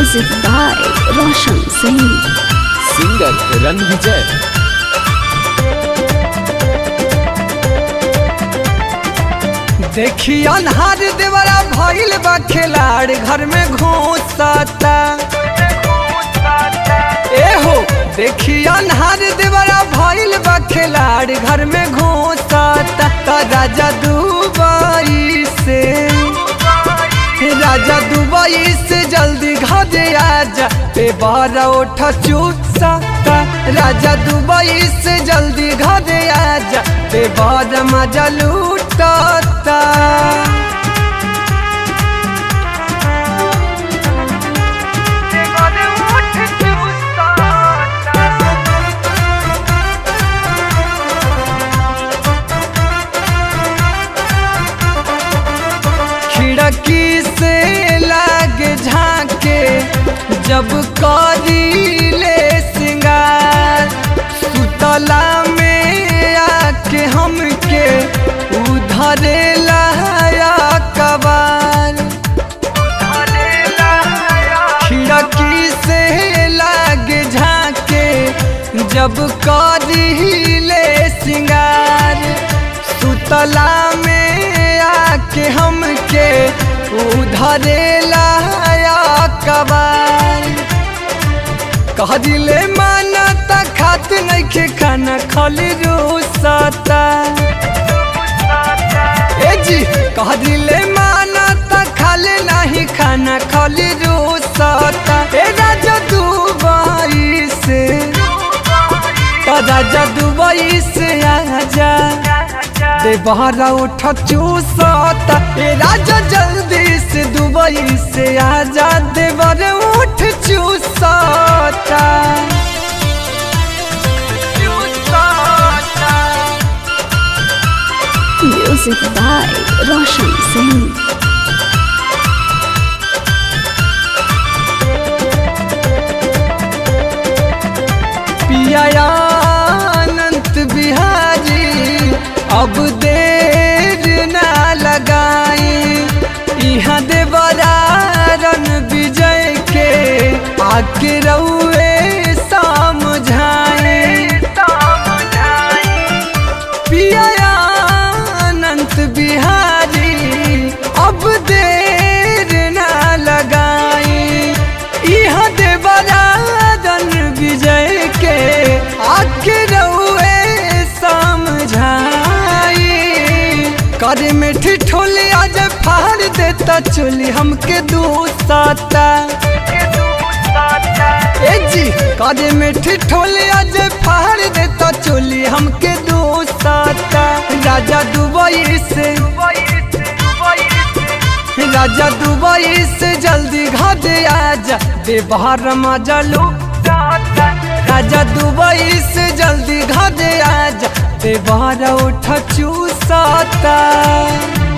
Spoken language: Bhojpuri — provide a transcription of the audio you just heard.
Music by Roshan Singh. Singer Ranvijay देखी अनहार देवरा भइल बा खिलाड़ घर में घुसता ए हो देखी अनहार देवरा भइल बा खिलाड़ घर में घुसता त राजा दुबई से राजा दुबई से जल्दी घरे आजा पे बारा उठ चूसा राजा दुबई से जल्दी घरे आजा पे बारा मजा लूटता खिड़की से लागे झाके जब करी ले सिंगार सुतला में आके हमके उधरे लाया कबार खिड़की से लागे झाके जब करी ले सिंगार सुतला में आके हमके उधरे लाया कबार कह दिले माना त खात नइखे खाना खाली रूसता ए जी कह दिले माना त खाले नाही खाना खाली रूसता ए राजा दुबई से त राजा दुबई से आजा दे बहरा उठ चूसता ए राजा जल्दी से दुबई से आजा दे बर उठ चूसता Music by Roshan Singh. पिया अनंत बिहारी अब देर ना लगाई यहाँ देवरारन विजय के आके रउए समझाए पिया अनंत बिहारी अब देर ना लगाई यहाँ देवरारन विजय के आके रउए समझाई करे में ठिठोली आज फाड़ देता चोली हमके दूसता ए जी करे में ठिठोली आज फाड़ देता चोली हमके दूसता राजा दुबई से राजा दुबई से जल्दी घरे आजा दे बाहर मजा लो राजा दुबई से जल्दी घरे आजा दे बाहर उठ चूसता